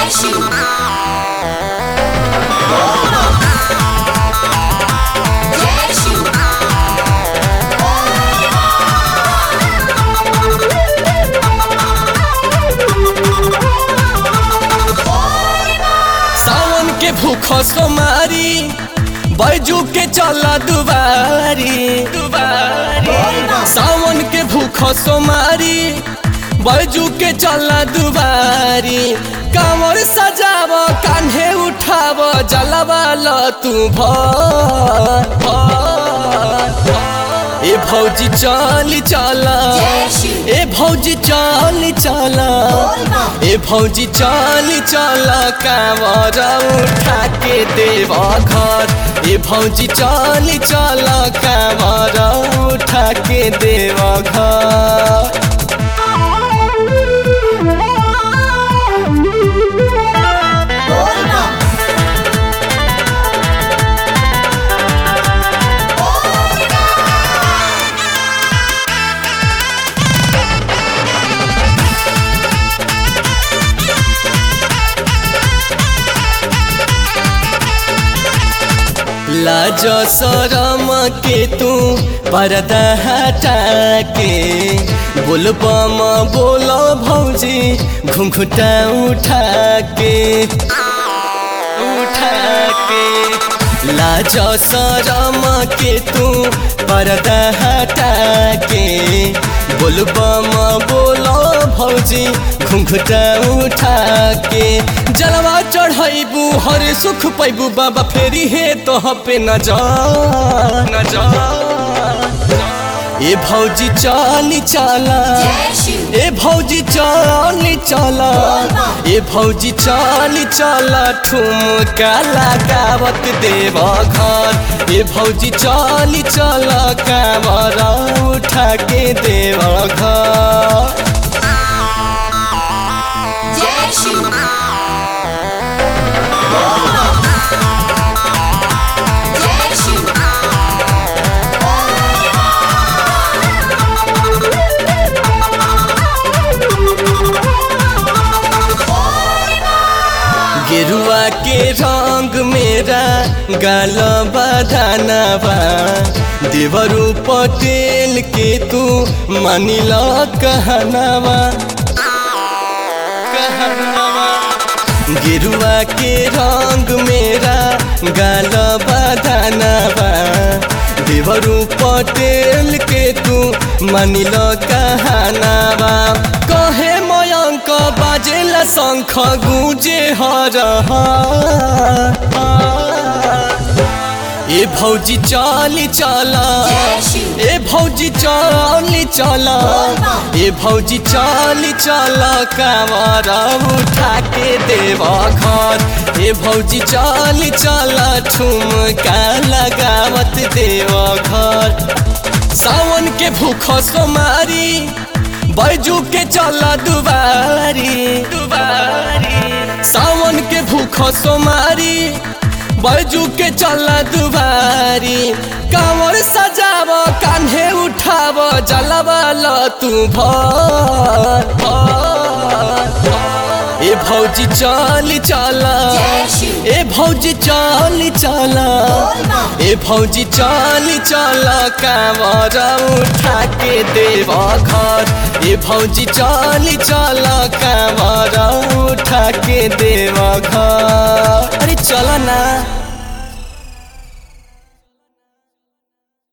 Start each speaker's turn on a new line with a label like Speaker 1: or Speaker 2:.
Speaker 1: सावन के भूख सोमारी बैजू के चला दुबारी दुबारी सावन के भूख सोमारी बैजू के चला दुबारी कामर सजाव कान्हे उठाव जलवा ल तू भर भर। ए भौजी चली चला ए भौजी चली चला ए भौजी चली चला कामर उठा के देव घर ए भौजी चली चला कामर उठा के देव घर लाज शरम के तू पर्दा हटा के बोलबम बोल भौजी घुंघुटा उठा के उठा के लाज शरम के तू पर्दा हटा के बोलबम बोल भौजी घुंघुटा उठा के जलवा चढ़ैबू हर सुख पैबू बाबा फेरी हे तो पे न जा न जा ए भौजी चाली चाला ए भौजी चाली चाला ए भौजी चाली चाला ठुमका लगावत देव घर ए भौजी चाली चाला कामरा उठा के देव घर गेरुआ के रंग मेरा गाल बधानवा देवरू पटेल के तू मानिल कहनावा कहनावा गेरुआ के रंग मेरा गाल बधानवा देवरू पटेल के तू मानिल कहनावा कहे मयंक बाजेला शंख गुजे हर ए भौजी चाली चला ए भौजी चाली चला ए भौजी चाली चला कामरा उठा के देव घर ए भौजी चाली चला ठुमका लगावत देव घर सावन के भूख सोमारी बैजू के चला दुबारी दुबारी सावन के भूख सोमारी बैजू के चला दुबारी कांवर सजाव कान्हे उठाव जलवा ल तू भर भर। ए भौजी चली चला ए भौजी चली चला ए भौजी चली चला कामर उठा के देव घर ए भौजी चली चला कामर उठा के देव घर अरे चल ना